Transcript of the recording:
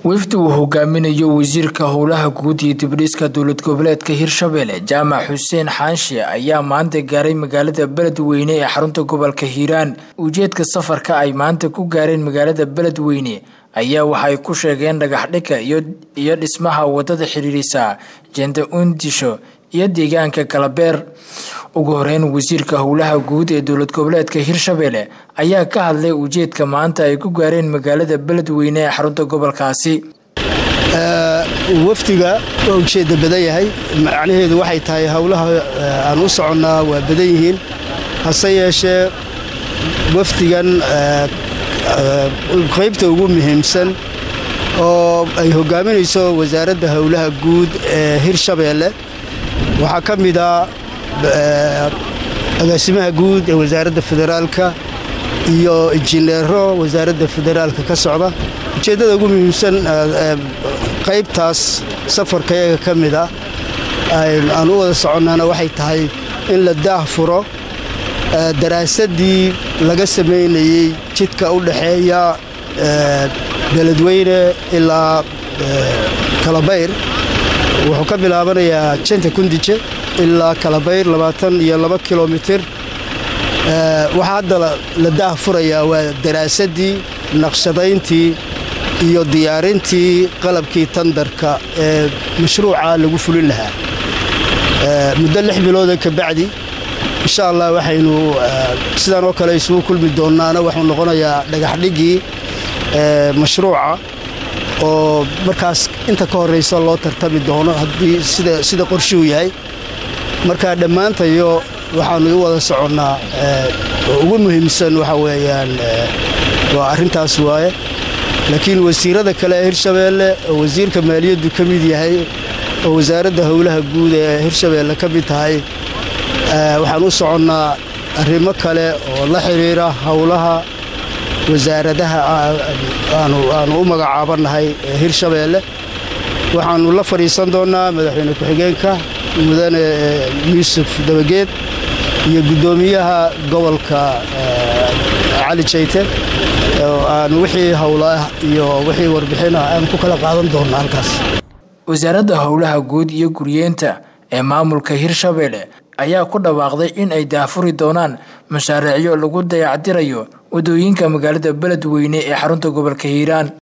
wafdi uu hogaaminayo wasiirka howlaha guud iyo dibdhiska dowlad goboleedka hirshabelle jaamac xuseen xaanshe ayaa maanta gaaray magaalada beledweyne ee xarunta gobolka hiiraan ujeedka safarka ay maanta ku gaareen magaalada beledweyne ayaa waxay ku sheegeen dhagaxdhigka iyo dhismaha wadada xiriirisa jenda undisho iyo deegaanka kalabeer ugu horeyn wasiirka howlaha guud ee dowlad goboleedka hirshabelle ayaa ka hadlay ujeedka maanta ay ku gaareen magaalada beledweyne ee xarunta gobolkaasi wafdiga waa ujeedda badan yahay macnaheedu waxay tahay howlaha aan u soconnaa waa badan yihiin hase yeeshee wafdigan qaybta ugu muhiimsan oo ay hogaaminayso wasaaradda howlaha guud ee hirshabeelle waxaa ka mid a agaasimaha guud ee wasaaradda federaalka iyo injineero wasaaradda federaalka ka socda ujeeddada ugu muhiimsan qaybtaas safarkayaga ka mid a aan u wada soconnaana waxay tahay in la daah furo daraasaddii laga samaynayey jidka u dhaxeeya beledweyne ilaa kalabayr wuxuu ka bilaabanayaa janta kundije ilaa kalabayr labaatan iyo laba kilomitir waxaa hadda la daah furayaa waa daraasaddii naqshadayntii iyo diyaarintii qalabkii tandarka ee mashruuca lagu fulin lahaa muddo lix bilooda ka bacdi insha allah waxaynu sidaan oo kale isugu kulmi doonaana waxuu noqonayaa dhagaxdhiggii mashruuca oo markaas inta ka horraysa loo tartami doono haddii sida qorshuhu yahay marka dhammaantayo waxaannu u wada soconnaa ugu muhiimsan waxa weeyaan waa arrintaas waaye laakiin wasiirada kale ee hirshabeelle oo wasiirka maaliyaddu ka mid yahay oo wasaaradda howlaha guud ee hirshabeelle ka mid tahay waxaan u soconnaa arrimo kale oo la xidhiira howlaha wasaaradaha aanu u magacaabannahay ee hirshabeelle waxaannu la fadhiisan doonnaa madaxweyne ku-xigeenka mudane yuusuf dabageed iyo guddoomiyaha gobolka cali jayte aan wixii howlaah iyo wixii warbixinah aan ku kala qaadan doonna halkaas wasaaradda howlaha guud iyo guryeenta ee maamulka hirshabelle ayaa ku dhawaaqday in ay daafuri doonaan mashaariicyo lagu dayactirayo wadooyinka magaalada beledweyne ee xarunta gobolka hiiraan